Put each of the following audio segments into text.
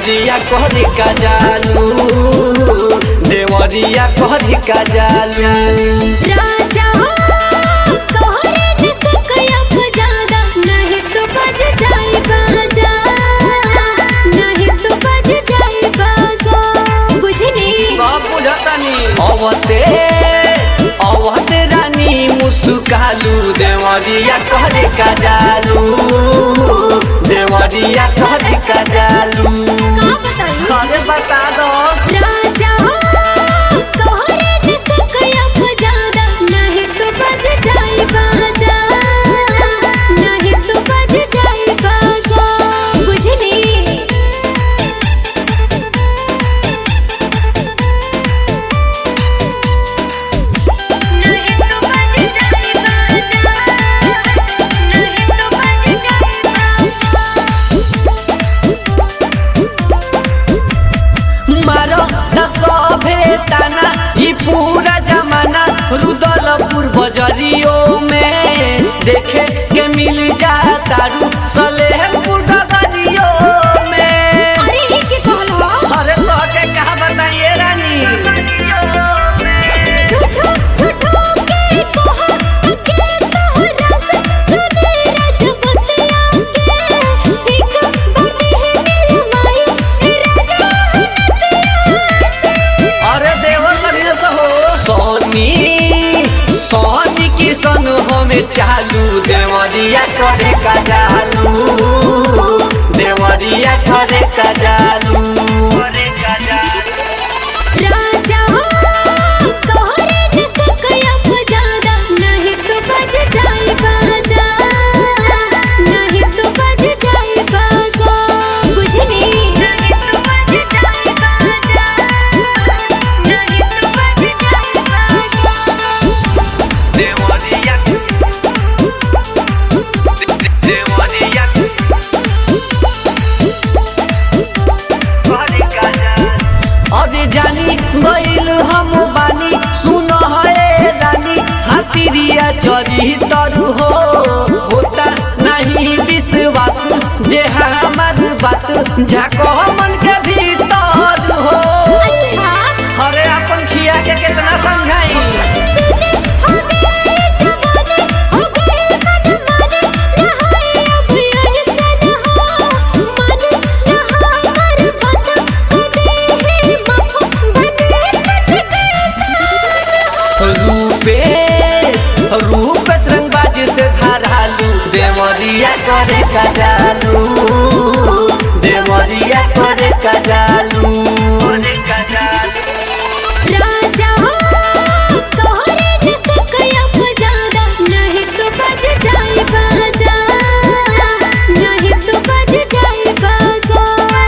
देवरिया कहरी का जालू देवरिया कहरी का जालू राजा तोहरे दिस कयप ज्यादा नहीं तो बज जाई बाजा नहीं तो बज जाई बाजा बुझनी सब बुझतानी अवते अवते रानी मुस्कालू देवरिया कहरे का जालू देवरिया कहरे का जालू का बताई अरे बता दो राजा तोहरे दिस कयप ज्यादा नहीं तो बज जाई बाजा नहीं तो बज जाई बाजा बुझनी नहीं तो बज जाई बाजा नहीं तो बज जाई मारो दसभे ताना ई पूरा जमाना रुदलपुर बजरियो में देखे के मिल जाता रू सलेहपुर डगरियो में अरे ई के कहल हो अरे तो के कहा बताइए रानी झूठो झूठो के कहा के तोहरा से सुने रजबतिया के एक बात है मिल माई राजा हनतिया से अरे देवर बढ़िया से हो सोनी सोनी की सन हमें चालू देवरिया करे का जालू देवरिया करे का जालू करे का जालू राजा तोहरे दिस कयप ज्यादा नहीं तो बज जाई बाजा नहीं तो बज जाई बाजा बुझनी नहीं तो बज जाई बाजा नहीं तो बज जाई बाजा देवरिया देवरिया करे का जालू अरे जानी गइल हम बानी सुन है रानी हातिरिया चरी तरु हो होता नहीं विश्वास जे हमार बात झाको मन के भीतर हो अच्छा अरे अपन खिया के कितना समझाई सुने हमें जवाने हो गए मन माने नहाए अब यही सन हो मन नहा हर बात कदे है मफ बने रूपेश रूपेश रंगबाज से धारालू देवरिया करे का जालू देवरिया करे का जालू करे का जालू राजा तोहरे दिस कयप ज्यादा नहीं तो बज जाई बाजा नहीं तो बज जाई बाजा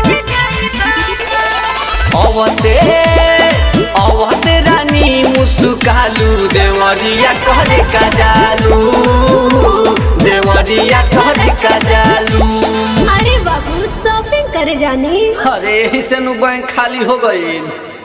अवते अवते रानी मुस्कालू देवरिया करे का जालू देवरिया करे का जालू अरे बाबू शॉपिंग करे जाने अरे यही से नु बैंक खाली हो गई